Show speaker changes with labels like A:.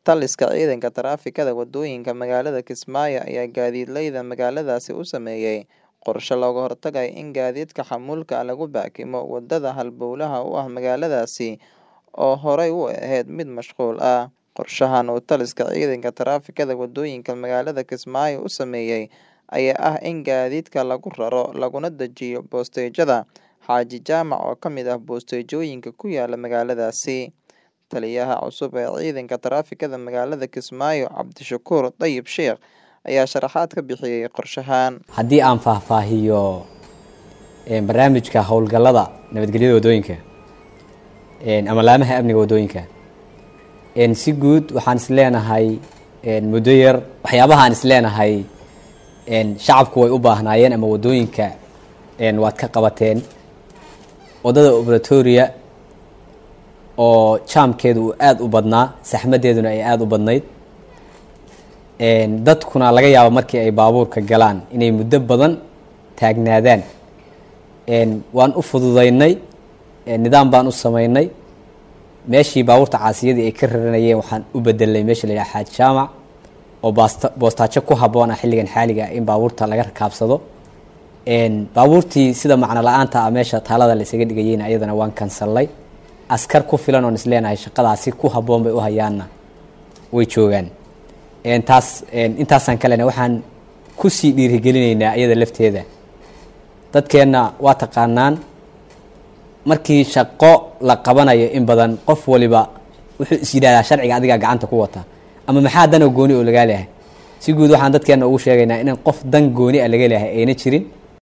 A: Taliska ciidanka taraafikada wadooyinka magaalada Kismaayo ayaa gaadiidleyda magaaladaasi u sameeyay qorshe looga hortagayo in gaadiidka xamuulka lagu baakimo wadada halbowlaha u ah magaaladaasi oo horey u ahayd mid mashquul ah. Qorshahan uu taliska ciidanka taraafikada wadooyinka magaalada Kismaayo u sameeyay ayaa ah in gaadiidka lagu raro laguna dajiyo bosteejada Xaaji Jaamac oo ka mid ah bosteejooyinka ku yaala magaaladaasi. Taliyaha cusub ee ciidanka taraafikada magaalada Kismaayo Cabdishakuur Dayib Sheekh ayaa sharaxaad ka bixiyay qorshahan.
B: haddii aan faahfaahiyo een, barnaamijka howlgallada nabadgelyada wadooyinka een, ama laamaha amniga wadooyinka een, si guud waxaan is leenahay een, muddo yar waxyaabaha aan is leenahay een, shacabku way u baahnaayeen ama wadooyinka een, waad ka qabateen wadada obratoria oo jaamkeedu uu aada u badnaa saxmadeeduna ay aada u badnayd een, dadkuna laga yaabo markii ay baabuurka galaan inay muddo badan taagnaadaan een, waan u fududaynay een, nidaam baan u sameynay meeshii baabuurta caasiyadii ay ka raranayeen waxaan u bedelnay meesha la yidhaha xaaj jaamac oo baasta boostaajo ku habboon ah xilligan xaaliga ah in baabuurta laga rakaabsado een, baabuurtii sida macno la-aanta ah meesha taalada la isaga dhigayeyna ayadana waan kansallay askar ku filan oon is leenahay shaqadaasi ku habboon bay u hayaanna way joogaan een, taas een, intaasaan kalena waxaan kusii dhiirigelinaynaa iyada lafteeda dadkeenna waa taqaanaan markii shaqo la qabanayo in badan qof waliba wuxuu is yidhahdaa sharciga adigaa gacanta ku wata ama maxaa dana gooni oo lagaa leeyahay si guud waxaan dadkeenna ugu sheegaynaa inaan qof dan gooni ah laga leeyahay ayna jirin